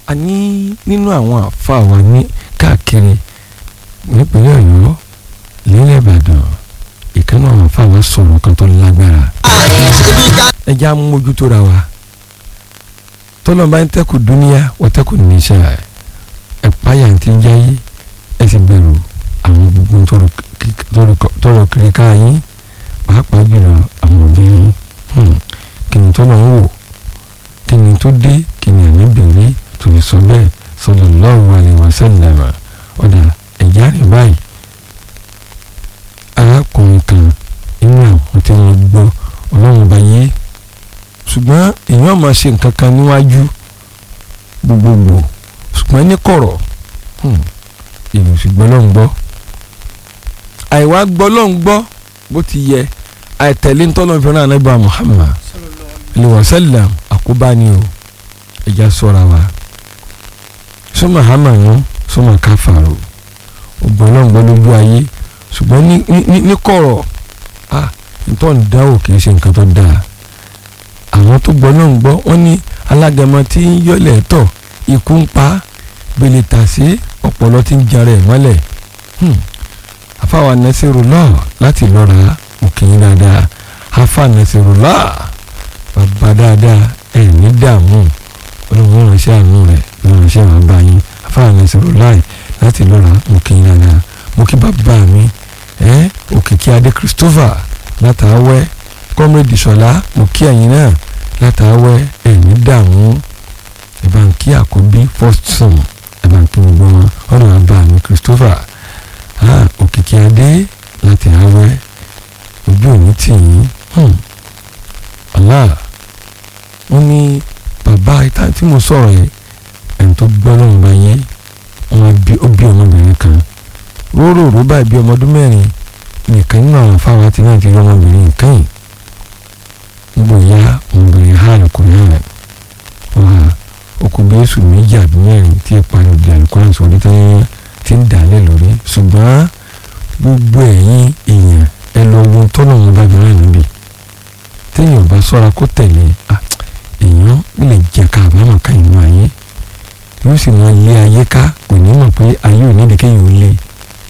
a ní nínú àwọn àfa wa ní káàkiri nípínlẹ̀ ọ̀yọ́ nílẹ̀ ìbàdàn ìkànnì àwọn àfa wa sọ̀rọ̀ kan tó lágbára ẹja mójútó ra wa tọ́lọ́ bá ń tẹ́kù dúníyà wọ́n tẹ́kù níṣẹ́ ẹ̀páyà ti ń jáyé ẹ sì bẹ̀rù àwọn gbogbo tọrọ kiri ká yín pàápàá jùlọ àwọn obìnrin kí ni tọ́lọ́ ń wò kí ni tó dé kí ni àníbìrì tó fi sọ bẹ́ẹ̀ sallallahu alaihi wasallam ọ̀dà ẹ̀já rẹ̀ báyìí arákùnrin kan nínú àwọn tí wọ́n gbọ́ ọlọ́run bá yé ṣùgbọ́n èèyàn máa ṣe nǹkan kan níwájú gbogbogbò ṣùgbọ́n ní kọ̀rọ̀ èrò ṣùgbọ́n lọ́n gbọ́ àìwá gbọ́ lọ́n gbọ́ bó ti yẹ àìtẹ̀lé ntọ́nà fẹ́ràn anábà Muhammad aliwasalam àkóbá ni o ẹja sọ́ra wa sọ́mà hàmànú sọ́mà káfàró ọgbọ́n lọ́n gbọ́ lójú ayé ṣùgbọ́n ní kọ̀rọ̀ ah ntọ́ ń dáwò kì í ṣe nǹkan tó dáa àwọn tó gbọ́ náà ń gbọ́ wọ́n ní alágẹmọ tí ń yọlẹ̀ tọ̀ ikú ń pa gbèlè tàṣé ọ̀pọ̀lọ́ tí ń jarẹ̀ mọ́lẹ̀ afáwa Nasirullah láti lọ́ra òkè yín dáadáa afa Nasirullah bàbá dáadáa ẹ̀ ní dààmú olùwọ́n ránṣẹ́ àánú rẹ̀ ránṣẹ́ àwọn bá yín afáwa Nasirullah láti lọ́ra òkè yín dáadáa mo kí bàbá mi ẹ̀ òkìkí adé Christopher látàwẹ́ kọ́mẹ́dì sọ̀lá mo kí ẹ̀yin náà látàwẹ́ ẹ̀mí dààmú ìbànkí àkọ́bí first son ìbànkí gbogbo wọn ọ̀nà àbá mi Christopher òkìkí adé láti àwẹ́ ojú òní tì yín Allah wọ́n ní bàbá ìta tí mo sọ̀rọ̀ yẹn ẹni tó gbọ́ lóun bá yẹ wọn bí ó bí ọmọbìnrin kan róró ró báyìí bí ọmọ ọdún mẹ́rin nìkan nínú àwọn afáwọn àti náà ti rí ọmọbìnrin nǹkan yìí gbogbo ìyá ọmọbìnrin ha lọkùnrin rẹ wọn okùnrin oṣù méjì àbí mẹ́rin tí ẹ parí òbí àlùkòrán sórí tẹ́yẹ́ ti ń dàlẹ́ lórí ṣùgbọ́n gbogbo ẹ̀yin èèyàn ẹ lọ wo tọ́nà wọn bá gbọ́n níbi téèyàn bá sọ́ra kó tẹ̀lé èèyàn lè jẹ ká àbámọ̀ ká inú ayé yóò sì máa lé ayé ká kò ní mọ̀ pé ayé ò ní ìdí kéèyàn ó lé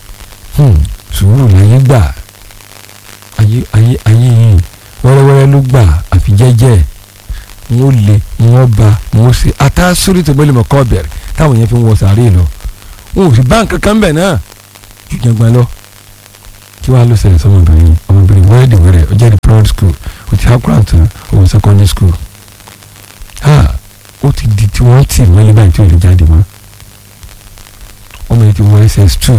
sùúrù láyé gbà ayé ayé ayé yìí wẹ́rẹ́wẹ́rẹ́ ló gbà àfi jẹ́jẹ́ wọ́n lé wọ́n ba wọ́n ṣe àtàsórí tó gbẹ́lẹ̀ mọ̀kọ́ bẹ̀rẹ̀ táwọn yẹn fi ń wọ sàárè lọ wọn ò sì bá nǹkan kan bẹ̀ náà ju jẹgbọn lọ kí wàá ló ṣẹlẹ̀ sọmọbìnrin ọmọbìnrin wẹ́rẹ́dì wẹ́rẹ́ ó jáde primary school ó ti hakura tán ó wọ secondary school ha ó ti di tí wọ́n tì mọ́lẹ́ báyìí tí ò lè jáde mọ́ ọmọ yẹn ti wọ ss2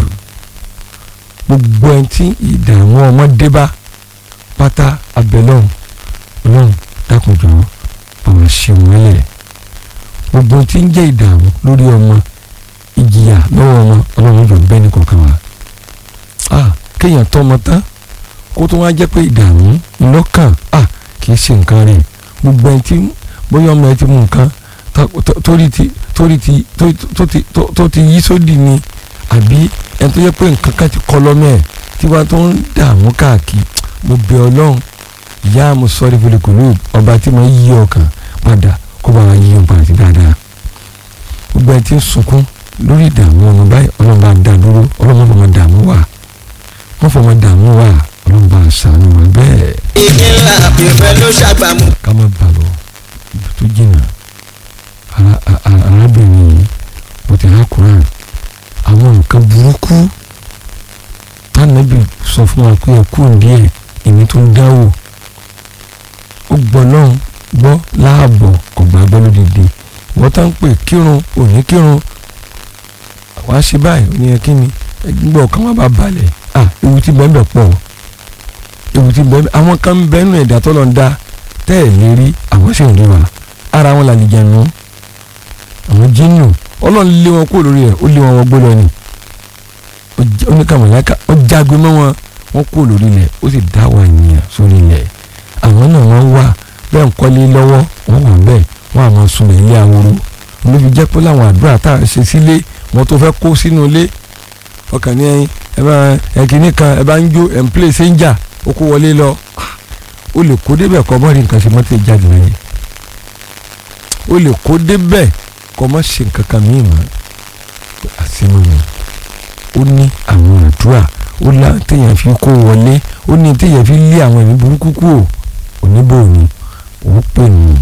gbogbo ẹni tí ìdààmú ọmọdé bá pátá abẹ́lọ́hùn ọlọ́run dákunjọ ọmọ ṣeun ẹlẹ̀ gbogbo tí ń jẹ́ ìdààmú lórí ọmọ ìjìyà lọ́wọ́ ọmọ ọlọ́run jọ bẹ́ẹ̀ ní kọ̀ọ̀kan wa ah kéèyàn tọ́ ọmọ tán kó tó wá jẹ́ pé ìdààmú lọ́kàn ah kì í ṣe nǹkan rẹ̀ gbogbo ẹni tí bóyá ọmọ ẹ ti mú nǹkan torí ti torí ti tó ti yí sódì ni àbí ẹni tó yẹ pé nǹkan kan ti kọ́ lọ́mọ ẹ̀ tí wọ́n tó ń dààmú káàkiri mo bẹ ọlọ́run ìyá mo sọ́ọ́rí fúlikùlù ọba tí mo yí ọkàn padà kó bá wa yí ọkàn àti dáadáa gbogbo ẹ ti ń sunkún lórí ìdààmú ọmọ báyìí ọlọ́run bá dá dúró ọlọ́run fọmọ dààmú wà wọ́n fọmọ dààmú wà ọlọ́run bá ṣàánú wa bẹ́ẹ̀. igi ńlá ìfẹ́ ló ṣàgbàmù. ká má bà lọ ibi tó jìnnà arábìnrin yìí ó ti há Kùránì àwọn nǹkan burúkú tánàbì sọ fún wa pé ẹkú díẹ̀ ìní tó ń dáwò ó gbọ́ náà gbọ́ láàbọ̀ kò gbàgbọ́ lódìdí wọ́n tá ń pè kírun òní kírun wá sí báyìí ó ní ẹ kí ni ẹgbẹ́ ọ̀kan wá bá balẹ̀ à ewu tí bẹ́ẹ̀ bẹ̀ pọ̀ ewu tí bẹ́ẹ̀ àwọn kan ń bẹ́ẹ̀ nù ẹ̀dá tó lọ ń dá tẹ́ ẹ̀ lè rí àwọn sì ń rí wa ara wọn làlẹ́ jẹun àwọn jínnù ọlọ́run lé wọn kúrò lórí ẹ̀ ó lé wọn wọ́n gbé lọ ni oníkàmọ̀láka ó jágbe mọ́ wọn wọ́n kúrò lórí ilẹ̀ ó sì dá àwọn ènìyàn sórí ilẹ̀ àwọn náà wọ́n wà bẹ́ẹ̀ ń kọ́lé lọ́wọ́ wọ́n wà bẹ́ẹ̀ wọ́n àmọ́ sunlẹ̀ ilé aworo ló fi jẹ́ pé láwọn àdúrà tá à ń ṣe sílé wọn tó fẹ́ kó sínú ilé ọkàn ní ẹyin ẹ bá ẹkìnní kan ẹ bá ń jó ẹ̀ ń plé sẹ́ńjà ó kó wọlé lọ ó lè kó débẹ̀ kọ́ mọ́rin nǹkan ṣe mọ́tò jáde láyé ó lè kó débẹ̀ kọ́ má ṣe nǹkan kan míì mọ́ àṣemọ ni ó ní àwọn àdúrà ó lá téèyàn fi kó wọlé ó ní téèyàn fi lé àwọn ẹ̀mí burúkú kúrò oníbò ni ó pè ní.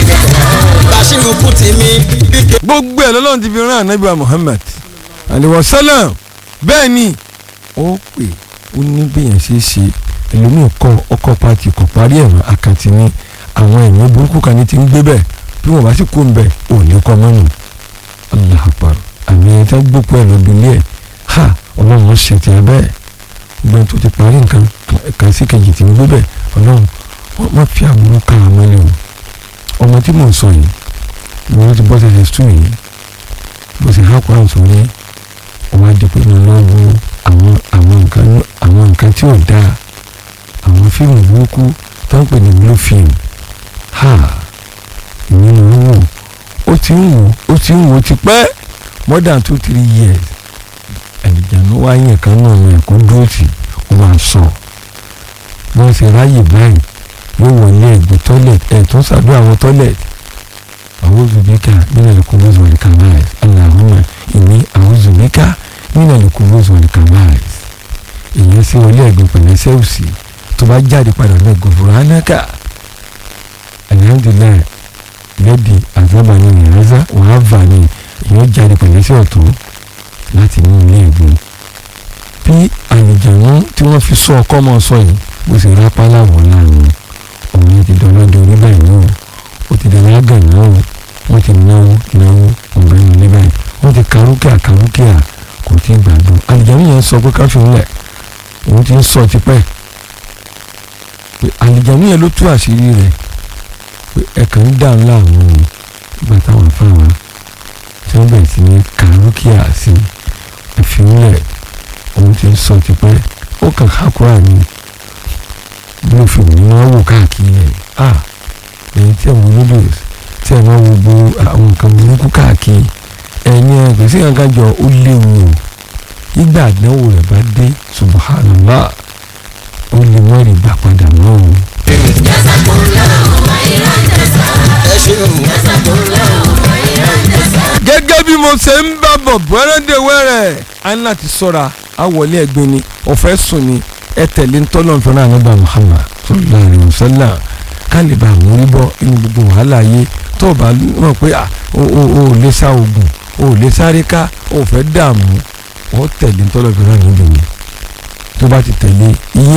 Bàṣírù kù tì mí bí gbogbo ẹ̀ lọ́lọ́run ti fi rán ànábì wa Muhammad aliwa salam bẹ́ẹ̀ ni ó pè ó ní bẹ́yẹn ṣe é ṣe ẹlòmíì kọ ọkọ̀ pati kò parí ẹ̀rọ àkàtì ní àwọn ẹ̀mí burúkú kan ní ti ń gbé bẹ́ẹ̀ bí wọ́n bá sì kó ń bẹ̀ ò ní kọ́ mọ́nù Allahu Akbar àmì ẹ̀yẹ tá gbópo ẹ̀ lọ́dún ilé ẹ̀ ha ọlọ́run ó ṣe tiẹ̀ bẹ́ẹ̀ gbọ́n tó ti parí nǹkan kan sí kejì tí ń gbé bẹ́ẹ̀ ọlọ́run wọ́n má fi àbúrò ká àmọ́lẹ̀ o ọmọ tí mò ń sọ yìí ìwọ́n ti bọ́ tẹ̀lé sùn yìí bó ṣe há kwan sórí wọ́n á di pé mo lọ wo àwọn àwọn nǹkan àwọn nǹkan tí ò dáa àwọn fíìmù burúkú tó ń pè ní blue film ha ìyẹn ni wọ́n wò ó ti ń wò ó ti ń wò ti pẹ́ more than two three years ẹ̀dìjànú wá yẹn kan náà ní ẹ̀kọ́ dúró tì ó máa sọ wọ́n ṣe ráyè báyìí yóò wọlé ẹ̀gbẹ́ toilet ẹ̀ tó ń ṣàdúrà àwọn toilet أعوذ بك من الكنوز والكبائر اللهم إني أعوذ بك من الكنوز والكبائر ìyẹn sí wọlé ẹ̀gbìn pẹ̀lẹ́ sẹ́wùsì tó bá jáde padà lọ gòfúránàkà alihamdulilayi lẹ́dí àzábàáni ìrẹ́sà wàá bà ní ìyẹn jáde pẹ̀lẹ́ sí ọ̀tún láti ní ilé ẹ̀gbìn bí àlìjànú tí wọ́n fi sọ ọkọ́ mọ́ sọ yìí bó ṣe rápálá wọ̀ láàrin òun ti dọ́lọ́dẹ orí báyìí náà ó ti dẹ̀rẹ̀ àgàn náà wọ́n ti náwó náwó ọ̀gbẹ́ni ní báyìí wọ́n ti kàrúkìá kàrúkìá kò tí ì gbàgbọ́ àlìjáde yẹn sọ pé káfí ńlẹ̀ òun ti ń sọ tipẹ́ pé àlìjáde yẹn ló tú àṣírí rẹ̀ pé ẹ̀kan ń dà ńlá àwọn o ìgbà táwọn afáwa tí wọ́n bẹ̀rẹ̀ sí ní kàrúkìá sí ìfínlẹ̀ òun ti ń sọ tipẹ́ ó kàn hákúrà ní blue film ni wọ́n wò káàkiri rẹ̀ ah èyí tí àwọn noodles tí ẹ máa wo gbogbo àwọn nǹkan burúkú káàkiri ẹ̀yin ẹ̀ kò sí kankan jọ ó léwu o nígbà àdánwò rẹ̀ bá dé subhanallah ó lè mọ́ rí gbà padà mọ́ o. ẹ ṣeun. gẹ́gẹ́ bí mo ṣe ń bá bọ̀ wẹ́rẹ́dẹ̀wẹ́rẹ́ a ní láti sọ́ra a wọlé ẹ̀gbin ni ọ̀fẹ́ sùn ni ẹ tẹ̀lé ń tọ́lọ́ nfẹ́ náà nígbà Muhammad sallallahu alayhi wa sallam ká lè bá àwọn orí bọ́ inú gbogbo wàhálà yé tó o bá mọ̀ pé o ò lè sá oògùn o ò lè sáré ká o ò fẹ́ dààmú o tẹ̀lé ń tọ́lọ́ nfẹ́ náà nígbà yẹn tó bá ti tẹ̀lé iye